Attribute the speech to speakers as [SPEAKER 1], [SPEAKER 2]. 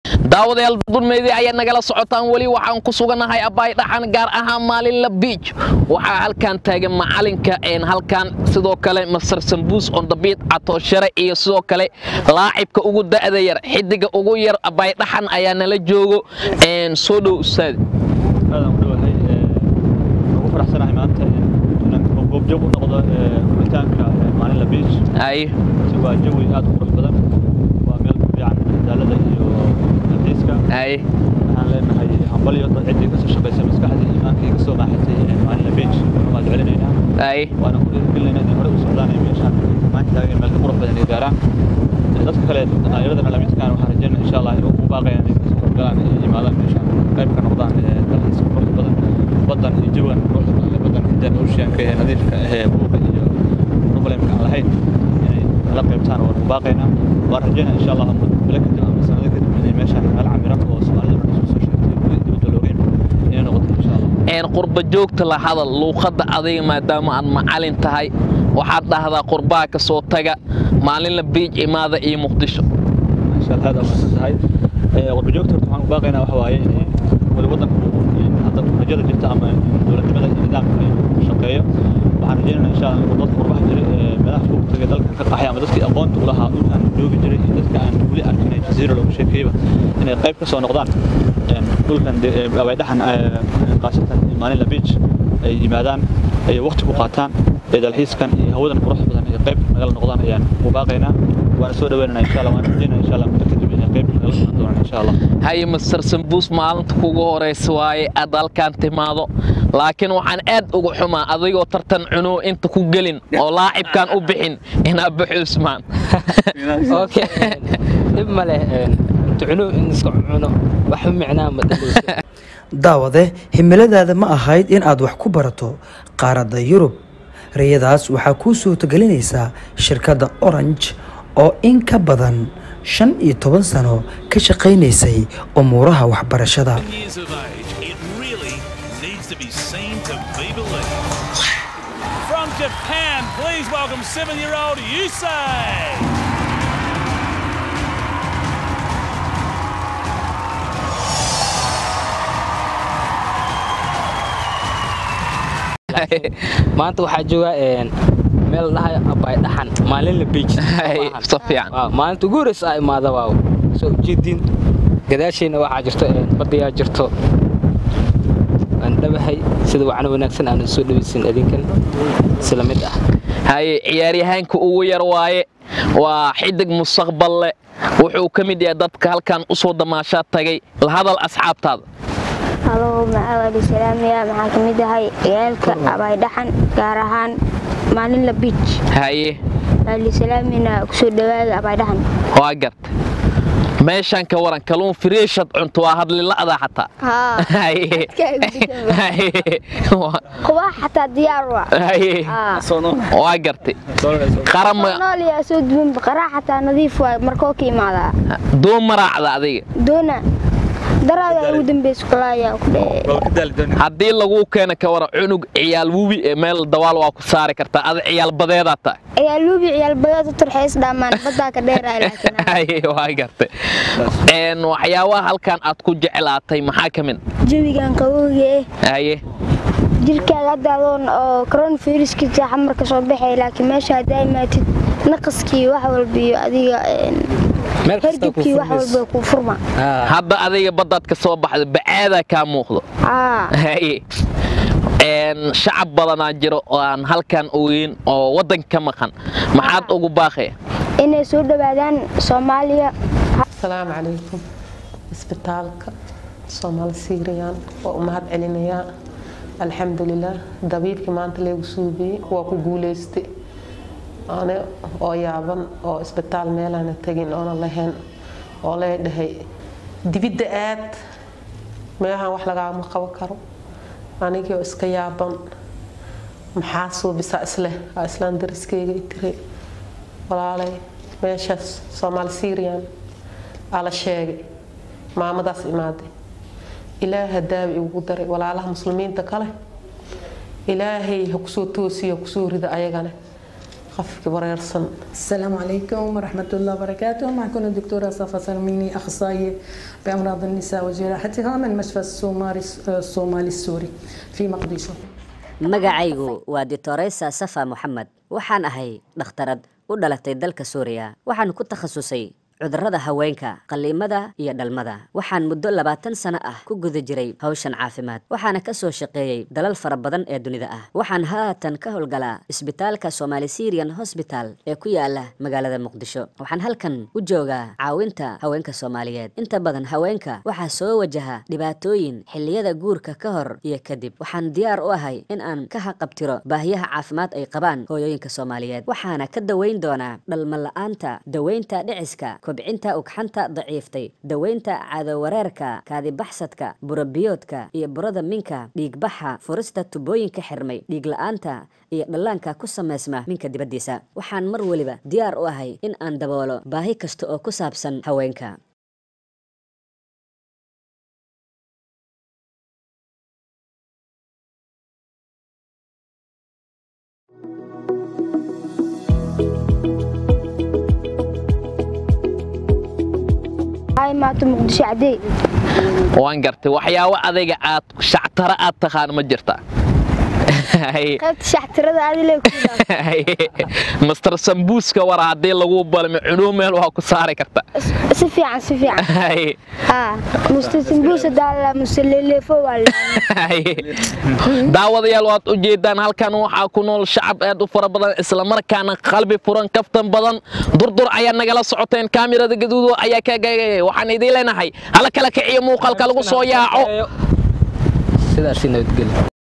[SPEAKER 1] daawadayaal dulmeydii ayaad nagala socotaan weli waxaan ku sugannahay abbaay dhaxan gaar ahaan maalinla biij waxaa halkan taagan macalinka halkan sidoo kale masar sambuus ondabiid catooshare iyo sidoo kale laacibka ugu da'da yar xidiga ugu yar abbaay dhaxan ayaa nala joogo soo dhow ustaad
[SPEAKER 2] aadaan u dhowahay ugu faraxsanahay maanta inaan goobjoog u noqdo furitaanka maalinla biij
[SPEAKER 1] ay
[SPEAKER 2] waa jawi aad u qurux badan waa meel ku fiican madaalada iyo dalxiiska
[SPEAKER 1] ay
[SPEAKER 2] waxaan leenahay hambalyo dad ciddii kasoo shaqaysay maskaxdii iimaankii kasoo maaxatay maalinla biij waad celinaynaa
[SPEAKER 1] ay
[SPEAKER 2] waana ku dhiirigelinaynaa inay hore u socdaan ay meeshaan maanta taagan meel ka qurux badan ay gaaraan dadka kale dhalinyarada lamidkaan waxaan rajeynaa insha allah inuu u baaqayaan inay kasoo horgalaan ay yimaadaan meeshaan qayb ka noqdaan dalxiiska qurux badan badan iyo jawigan quruxda badan ee badan indian oceanka ee nadiifka ahee buuqa iyo problemka aan lahayn inay kala qaybtaan waan u baaqaynaa waan rajeynaa insha allah bilo kadib ama sanado kadib inay meeshaan meel camiran oo soomaalida dhan isku soo sheegtay weli dibadda looga yimid inay noqoto insha allah
[SPEAKER 1] qurba joogta la hadal luuqadda adiga maadaama aad macalin tahay waxaad dhahdaa qurbaha ka soo taga maalinla biij imaada iyo muqdisho
[SPEAKER 2] insha allah aad amaadsan tahay qurba joogta horta waxaan u baaqaynaa waxa waaye in weli waddanku hadda rajada jirta ama dowladnimada iyo nidaamka inuu shaqeeyo waxaan rajeynaynaa insha allah inuu dadka qurbaha jiray ee meelaha fog tagay dalka ka qaxay ama dadkii aqoonta u lahaa dhulkan joogi jiray iyo dadka aan weli arkin ee jasiira loogu sheekeeyba inay qayb ka soo noqdaan dhulkan abaydhaxan qaasatan maalinla beach ay yimaadaan ay waqti ku qaataan ee dalxiiskan iyo hawadan qurux badan ay qayb nagala noqdaan ayaan u baaqaynaa waana soo dhaweynanaa insha allah waan rajeynaa insha allah muddo kadib inay qayb nagala socon doonaan insha allah
[SPEAKER 1] haye master sambuus maalinta kugu horaysa waaye aad halkaan timaado laakiin waxaan aad uga xumaa adigoo tartan cunuw inta ku gelin oo laacibkaan u bixin inaa baxo usmaan
[SPEAKER 3] dhib ma leh cunuw in iska cuno wax micnaa ma
[SPEAKER 4] daawade himiladaada ma ahayd in aad wax ku barato qaaradda yurub rayadaas waxaa kuu suurtagelinaysaa shirkadda orange oo in ka badan shan iyo toban sano ka shaqaynaysay umuuraha waxbarashada
[SPEAKER 5] years of age, it really needs to be seen to be believed. From Japan, please welcome seven-year-old Yusei.
[SPEAKER 3] maanta waxaa joogaa meel dhahay abaay dhaxan maalin la beej
[SPEAKER 1] si fiican
[SPEAKER 3] maalinta ugu horeysa aa imaada waaw soo ujeediin gadaashayna waxaa jirto badayaa jirto aan dhabahay sida wacno wanaagsan aan soo dhawaysin adinkan isla mid ah
[SPEAKER 1] haye ciyaaryahaanka ugu yar waaye waa xidig mustaqbal leh wuxuu ka mid yahay dadka halkan u soo damaashaa tagay la hadal asxaabtaada
[SPEAKER 6] halo macaawali salaamiya maxaa ka mid ahay ciyaalka abaydhaxan gaar ahaan maalinla biij
[SPEAKER 1] haye
[SPEAKER 6] maali salaamina kusoo dhawaada abaydhaxan
[SPEAKER 1] waa garta meeshaan ka waran kaluun firiishad cunto waa hadlila'da xataa Haye. Haye. Waa-
[SPEAKER 6] kuwa xataa diyaar waa
[SPEAKER 1] haye. waa gartay qarama
[SPEAKER 6] nool yaa soo duwan baqaraa xataa nadiif waay markoo ka imaadaa
[SPEAKER 1] doo maraacda adiga
[SPEAKER 6] doona daraada ugu dambeysa kulaayaa ku dhee
[SPEAKER 1] haddii laguu keena ka waran cunug ciyaal wubi ee meel dawaal waa ku saari kartaa ada ciyaal badeedaa tahay
[SPEAKER 6] ciyaal luubi ciyaal badeed u turxeys dhammaan badaa ka dheeraa laakiin
[SPEAKER 1] Haye, waa gartay Een, waxyaabaha halkan aad ku jeclaatay maxaa ka mid
[SPEAKER 6] jawigan qabowga eh
[SPEAKER 1] haye
[SPEAKER 6] jirkaaga hadda adoon oo coronaviruska xamar ka soo baxay laakiin meesha haddaa imaatid naqaskii wax walba iyo adiga een,
[SPEAKER 3] meel kasta ku
[SPEAKER 6] hergebkii wax
[SPEAKER 3] furmayso.
[SPEAKER 6] walba kuu furma
[SPEAKER 1] hadda adiga baddaad ka soo baxda bacaadaa kaa muuqdo
[SPEAKER 6] aa
[SPEAKER 1] haye Een, shacab badanaa jiro oo aan halkan ogeyn oo waddanka ka maqan maxaad ugu baaqaya
[SPEAKER 6] inay soo dhawaadaan soomaaliya
[SPEAKER 7] asalaamu calaykum isbitaalka soomaali siiriyaan waa u mahad celinayaa alxamdulilaah dabiibkii maanta leegu suubiyey waa ku guuleystay ane oo yaaban oo isbitaal meelaana tegin oona lahayn oo lee dhahay dibidda aad meelahan wax lagaama qaban karo anigii oo iska yaaban maxaa suubisaa isleh aa islaan dariskeyga i tiray walaalay meeshaas soomaali siiriyan aa la sheegay maamadaas imaaday ilaaha daawi igugu daray walaalaha muslimiinta kale ilaahay ha kusoo toosiyo ha kusoo rida ayagana qofkii wareersan
[SPEAKER 8] السلام عليكم ورحمة الله وبركاته معكم الدكتورة صفا سلميني أخصائية بأمراض النساء وجراحتها من مشفى الصومالي الصومالي السوري في مقديشو
[SPEAKER 9] magacaygu waa ditoresa safa moxamed waxaan ahay dhakhtarad u dhalatay dalka suuriya waxaan ku takhasusay cudurrada haweenka qalliimada iyo dhalmada waxaan muddo labaatan sano ah ku guda jiray hawshan caafimaad waxaana ka soo shaqeeyey dalal fara badan ee dunida ah waxaan haatan ka howlgalaa isbitaalka somali syrian hosbital ee ku yaala magaalada muqdisho waxaan halkan u joogaa caawinta haweenka soomaaliyeed inta badan haweenka waxaa soo wajaha dhibaatooyin xilliyada guurka ka hor iyo kadib waxaan diyaar u ahay in aan ka haqabtiro baahiyaha caafimaad ay qabaan hooyooyinka soomaaliyeed waxaana ka daweyn doonaa dhalma la-aanta daweynta dhiciska kobcinta ugxanta daciiftay daweynta caadawareerka kaadibaxsadka burabiyoodka iyo burada minka dhiigbaxa furista tubooyinka xirmay dhiig la-aanta iyo dhallaanka ku samaysma minka dibaddiisa waxaan mar weliba diyaar u ahay in aan daboolo baahi kasta oo ku saabsan haweenka
[SPEAKER 6] ay maato muqdisho cadey
[SPEAKER 1] waan gartay waxyaabo adayga aad shactara aad taqaan ma jirta
[SPEAKER 6] qaybta shaxtirada adile ku
[SPEAKER 1] master sambuuska war haddii lagu balmi cunuu meel waa ku saari karta
[SPEAKER 6] si fiican si fiican haa musta sambuusa daala musta leleefo waa
[SPEAKER 1] daawadayaal waad u jeedaan halkan waxaa ku nool shacab aad u fara badan islamarkaana qalbi furan kaftan badan durdur ayaa nagala socoteen kaamirada gaduudo ayaa kaagagaya waxaan idiin leenahay hala kala kiciyo muuqaalka lagu soo yaaco
[SPEAKER 3] sidaasi nabadgelyo